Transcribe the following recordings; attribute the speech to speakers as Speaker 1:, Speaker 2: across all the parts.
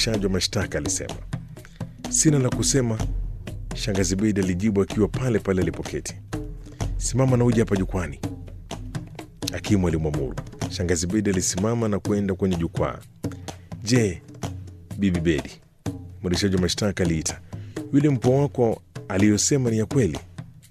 Speaker 1: mwendeshaji wa mashtaka alisema. Sina la kusema, shangazi Beidi alijibu akiwa pale pale alipoketi. Simama na uje hapa jukwani, hakimu alimwamuru. Shangazi Beidi alisimama na kwenda kwenye jukwaa. Je, bibi Bedi, mwendeshaji wa mashtaka aliita, yule mpwa wako aliyosema ni ya kweli?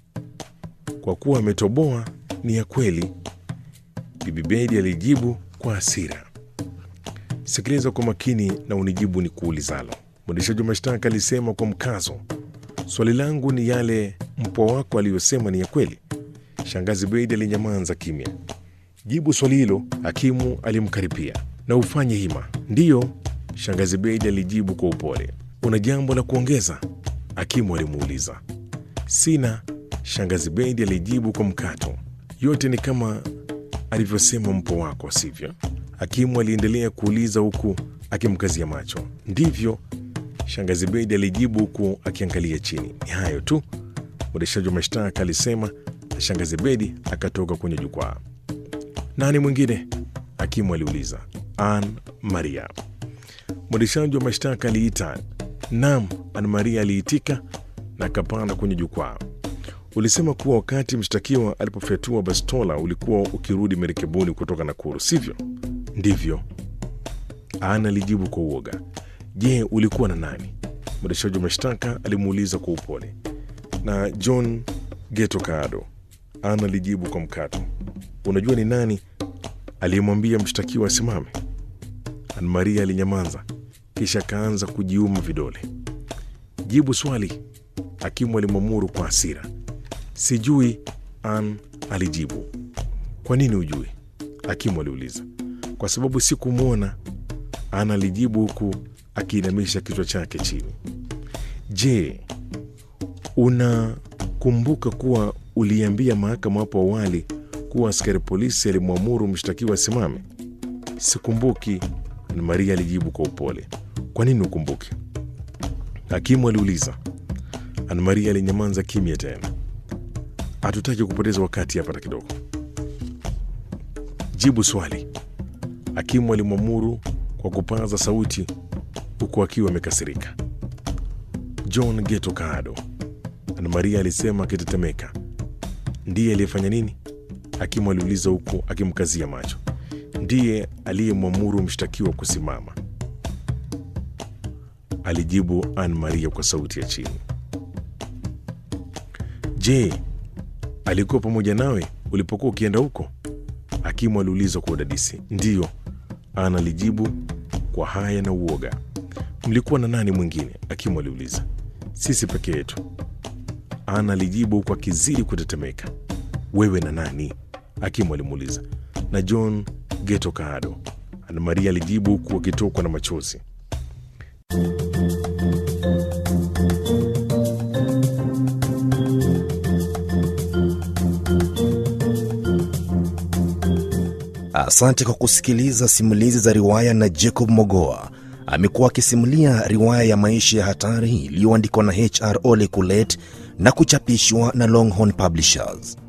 Speaker 1: Kwa kuwa ametoboa, ni ya kweli, bibi Bedi alijibu kwa hasira. Sikiliza kwa makini na unijibu ni kuulizalo, mwendeshaji wa mashtaka alisema kwa mkazo. Swali langu ni yale mpwa wako aliyosema ni ya kweli? Shangazi Bedi alinyamaza kimya. Jibu swali hilo, hakimu alimkaripia. Na ufanye hima. Ndiyo, shangazi Bedi alijibu kwa upole. Una jambo la kuongeza? Hakimu alimuuliza. Sina, shangazi Bedi alijibu kwa mkato. Yote ni kama alivyosema mpwa wako, sivyo? Hakimu aliendelea kuuliza huku akimkazia macho. Ndivyo, shangazi Bedi alijibu huku akiangalia chini. Ni hayo tu, mwendeshaji wa mashtaka alisema, na shangazi Bedi akatoka kwenye jukwaa. Nani mwingine? Hakimu aliuliza. Ann Maria. Mwendeshaji wa mashtaka aliita. Naam, Ann Maria aliitika na akapanda kwenye jukwaa. Ulisema kuwa wakati mshtakiwa alipofyatua bastola ulikuwa ukirudi merekebuni kutoka Nakuru, sivyo? Ndivyo, Ann alijibu kwa uoga. Je, ulikuwa na nani? Mwendeshaji wa mashtaka alimuuliza kwa upole. Na John Geto Kaado, Ann alijibu kwa mkato. Unajua ni nani aliyemwambia mshtakiwa asimame? Ann Maria alinyamaza, kisha akaanza kujiuma vidole. Jibu swali, hakimu alimwamuru kwa hasira. Sijui, Ann alijibu. Kwa nini hujui? Hakimu aliuliza. Kwa sababu sikumwona, Ann alijibu huku akiinamisha kichwa chake chini. Je, unakumbuka kuwa uliambia mahakama hapo awali kuwa askari polisi alimwamuru mshtakiwa asimame? Sikumbuki, Ann Maria alijibu kwa upole. Kwa nini ukumbuki? Hakimu aliuliza. Ann Maria alinyamaza kimya tena. Hatutaki kupoteza wakati hapa hata kidogo. Jibu swali, hakimu alimwamuru kwa kupaza sauti huku akiwa amekasirika. John Geto Kaado, Ann Maria alisema akitetemeka. Ndiye aliyefanya nini? Hakimu aliuliza huku akimkazia macho. Ndiye aliyemwamuru mshtakiwa kusimama, alijibu Ann Maria kwa sauti ya chini. Je, alikuwa pamoja nawe ulipokuwa ukienda huko? Hakimu aliuliza kwa udadisi. Ndiyo, Ann alijibu kwa haya na uoga. Mlikuwa na nani mwingine? Hakimu aliuliza. Sisi peke yetu, Ann alijibu huku akizidi kutetemeka. Wewe na nani? Hakimu alimuuliza. Na John Geto Kaado, Ann Maria alijibu huku akitokwa na machozi.
Speaker 2: Asante kwa kusikiliza simulizi za riwaya na Jacob Mogoa. Amekuwa akisimulia riwaya ya maisha ya hatari iliyoandikwa na HR Ole Kulet na kuchapishwa na Longhorn Publishers.